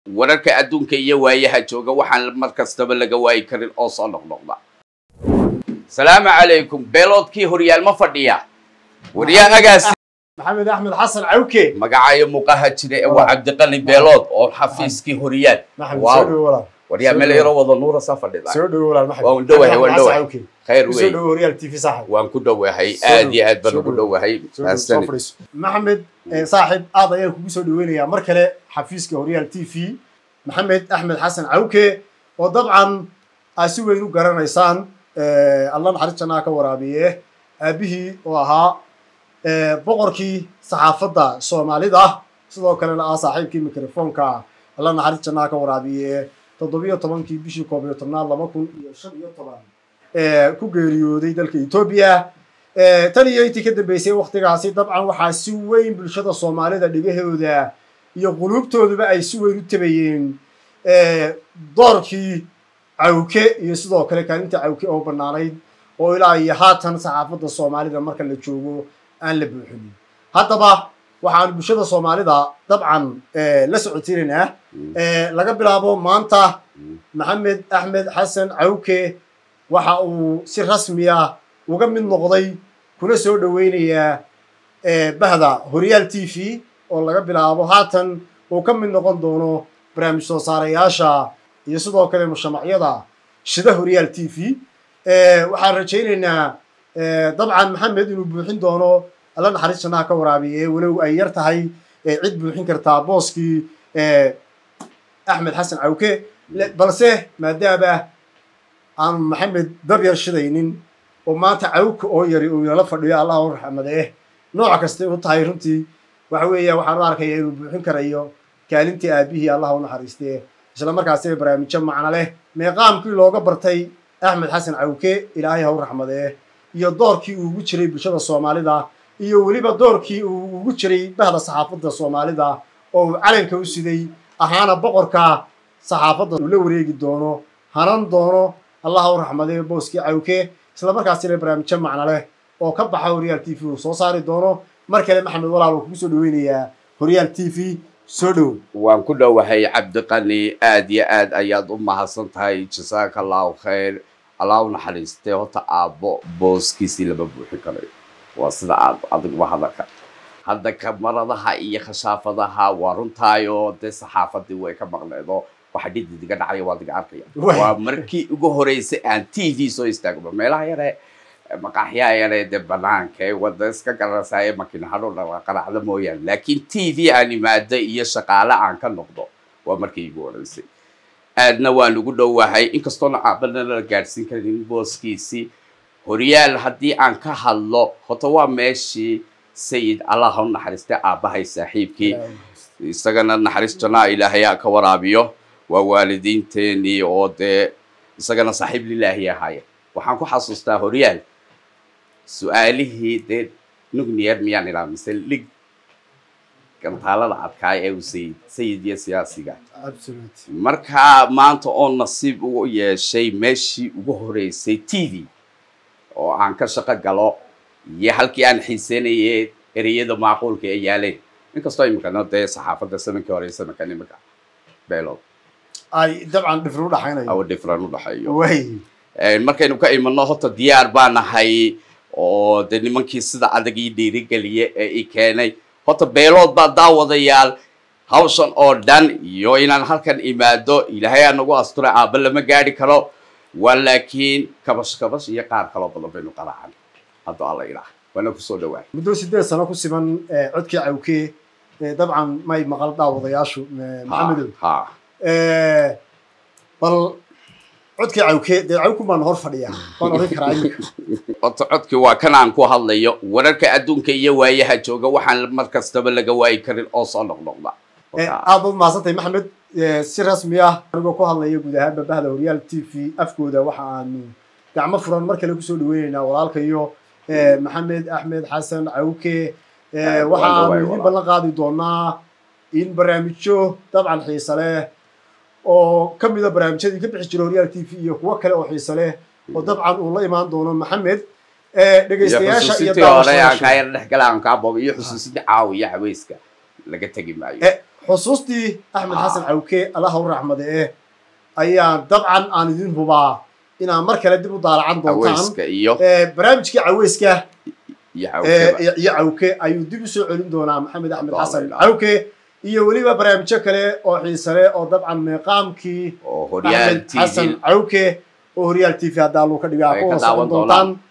wararka adduunka iyo waayaha jooga waxaan mar kastaba laga waayi karin oo soo noqnoqda salaamu calaykum beeloodkii horyaal ma fadhiya waryaagaasi maxamed axmed xasan cawke magacayo muuqaha jira ee waa cabdiqani beelood oo xafiiskii horyaal maxamed Waaw. soo dhowo walaal waryaa meel yaro wada nuura saa fadhida soo dhowo walaal maxamed Waa un dhowahay, waan Maxamed dhowahay. Xasan Cawke. khayr soo wey dhowo horyaal tv saaxib waan ku dhowahay Soo aad iyo aad baan soo ugu dhow. dhowahay Soo dhowo, soo mahadsanid fadhiiso. maxamed eh, saaxib aad ayaan kugu soo dhaweynayaa mar kale xafiiska horyaal t v maxamed axmed xasan cawke oo dabcan aad si weyn u garanaysaan eh, alla naxariis jannaa ka waraabiye aabihii oo ahaa eh, boqorkii saxaafadda soomaalida sidoo kalena ah saaxiibkii mikrofoonka alla naxariis jannaa ka waraabiye toddobiyo tobankii bishii koob iyo tobnaad laba kun iyo shan iyo toban eh, ku geeriyooday dalka etoobiya Eh, tan iyo intii ka dambeysay waktigaasi dabcan waxaa si weyn bulshada soomaalida dhegahooda iyo quluubtooduba ay si weyn u tabayeen eh, doorkii cawke iyo sidoo kale kaalinta cawke oo bannaanayd oo ilaa iyo haatan saxaafadda soomaalida marka la joogo aan la buuxinin haddaba waxaan bulshada soomaalida dabcan eh, la socodsiinaynaa eh, laga bilaabo maanta maxamed axmed xasan cawke waxa uu si rasmiya uga mid noqday kuna soo dhoweynayaa eh, bahda horyaal t v oo laga bilaabo haatan uu ka mid noqon doono barnaamij soo saarayaasha iyo sidoo kale mushamacyada shida horyaal t v Eh, waxaan rajaynaynaa eh, dabcan maxamed inuu buuxin doono alla naxariis jannaha ka waraabiye walow ay yar tahay eh, cid buuxin kartaa booskii eh, axmed xasan cawke Le- balse maadaama aanu maxamed dab yar shidaynin oo maanta cawka oo yari uu inala fadhiyo allah u raxmadee nooc kastay u tahay runtii waxa weeya waxaan u arkaya inuu buuxin karayo kaalintii aabihii allah u naxariistee isla markaasina barnaamijyo macno leh meeqaamkii looga bartay axmed xasan cawke ilaahay ha u raxmadee iyo doorkii uu ugu jiray bulshada soomaalida iyo weliba doorkii uu ugu jiray bahda saxaafadda soomaalida oo uu calanka u siday ahaana boqorka saxaafadda uu la wareegi doono hanan doono allah ha u raxmadee booskii cawke isla markaasina barnaamijyo macno leh oo ka baxa horyaal t v uu soo saari doono mar kale maxamed walaal uu kugu soo dhaweynayaa horyaal t v soo dhow waan ku dhowahay cabdiqani aad iyo aad ayaad u mahadsan tahay jasaaka allahu khayr allah u naxariistay horta aabbo booskiisii lama buuxin karayo waa sida aad adiguba hadalka hadda kamaradaha iyo khashaafadaha waa runtaayoo dee saxaafadii way ka maqneedo waxa dhidid iga dhacaya waa diga arkaya Waay. waa markii ugu horeysay aan t v soo istaagno meelaha yare maqaaxyaha yare dee banaanka ee wada iska garanaysaa ee makiinahadho qaracda mooyaane laakiin t v aan imaado iyo shaqaale aan ka noqdo waa markii igu horeysay aadna waan ugu dhowahay inkastoona aabana la gaadhsiin karin booskiisii horyaal haddii aan ka hadlo horta waa meeshii sayid allah ha u naxariistay aabbahay saaxiibkii isagana naxariis jannaa ilaahay ha ka waraabiyo waa waalidiinteenii oo dee isagana saaxiib lilaahi ahaaya waxaan ku xasuustaa horyaal su-aalihii dee nugniyar miyaan ilaa mise lig gantaalada adkaay ee uu sayid sayid iyo siyaasiga absolute markaa maanta oo nasiib u yeeshay meeshii ugu horeysay t v oo aan ka shaqo galo iyo halkii aan xiiseynayay ereyada macquulka ee yaaleen inkastoo iminkana dee saxaafadda sanankii hore iyo sanadkan iminka beelood ay dabcan dhifri u dhaxaynayo awa different u dhexeeyo way markaynu ka imanno horta diyaar baa nahay oo dee nimankii sida adag ii dhiirigeliye ee i keenay horta beelood baa daawadayaal hawshan oo dhan iyo inaan halkan imaado ilaahay aa nagu asturay aabba lama gaadhi karo waa laakiin kabash kabash iyo qaar kaloo badan baynu qaraacan hadduu alla ilaah waana kusoo dhawaa muddo sideed sano ku siman eh, codkii cawke eh, dabcan may maqal daawadayaashu eh, maxamedow ha Eh, bal codkii cawke dee cawku baan hor fadhiyaa waan oran karaa iminka horta codkii waa kan aan ku hadlayo wararka adduunka iyo waayaha jooga waxaan mar kastaba laga waayi karin oo soo noqnoqda Eh, aad baad mahadsantahay maxamed Eh, si rasmi ah anigoo ku hadlaya guud ahaanba bahda horyaal t v afkooda waxa aanu gacmo furan mar kale kusoo dhaweyneynaa walaalkayo eh, maxamed axmed xasan cawke Eh, Aad waxa waan aanu dhawahay idin walaal. ballan qaadi doonaa in barnaamijyo dabcan xiise leh oo ka mida barnaamijyadii ka bixi jira horyaal t v iyo kuwo kale oo xiise leh oo dabcan uu la imaan doono maxamed Eh, dhegaystayaasha iyo xusuusintii hore aan kaa daawashadaasha yar dhex gala aan kaa booba iyo xusuusintii caawiya haweyska laga tegi maayo Eh, xusuustii axmed Ah. xasan cawke allaha u raxmade eh ayaa dabcan aan idin hubaa inaad mar kale dib u daalacan doontaan aweyska iyo Eh, barnaamijkii caweyska iyo eh, xawkeba iyo iyo cawke ayuu dib u soo celin doonaa maxamed axmed Allah xasan Allah. cawke iyo weliba barnaamijyo kale oo xiise leh oo dabcan meeqaamkii oo horyaal axmed xasan tv cawke oo horyaal t v haddaa luu ka dhigaa Ay ku ka socon daawan doontaan